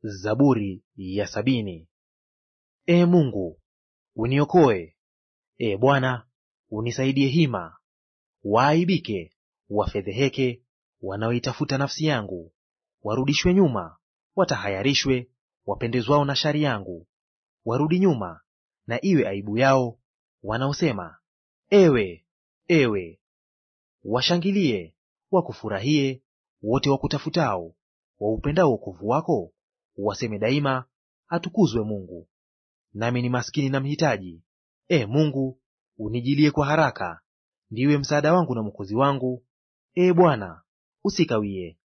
Zaburi ya sabini. Ee Mungu, uniokoe; Ee Bwana, unisaidie hima. Waaibike, wafedheheke wanaoitafuta nafsi yangu. Warudishwe nyuma, watahayarishwe wapendezwao na shari yangu. Warudi nyuma, na iwe aibu yao wanaosema, Ewe, ewe. Washangilie, wakufurahie wote wakutafutao, waupendao wokovu wako, waseme daima, atukuzwe Mungu. Nami ni maskini na mhitaji; Ee Mungu, unijilie kwa haraka. Ndiwe msaada wangu na mwokozi wangu; Ee Bwana, usikawie.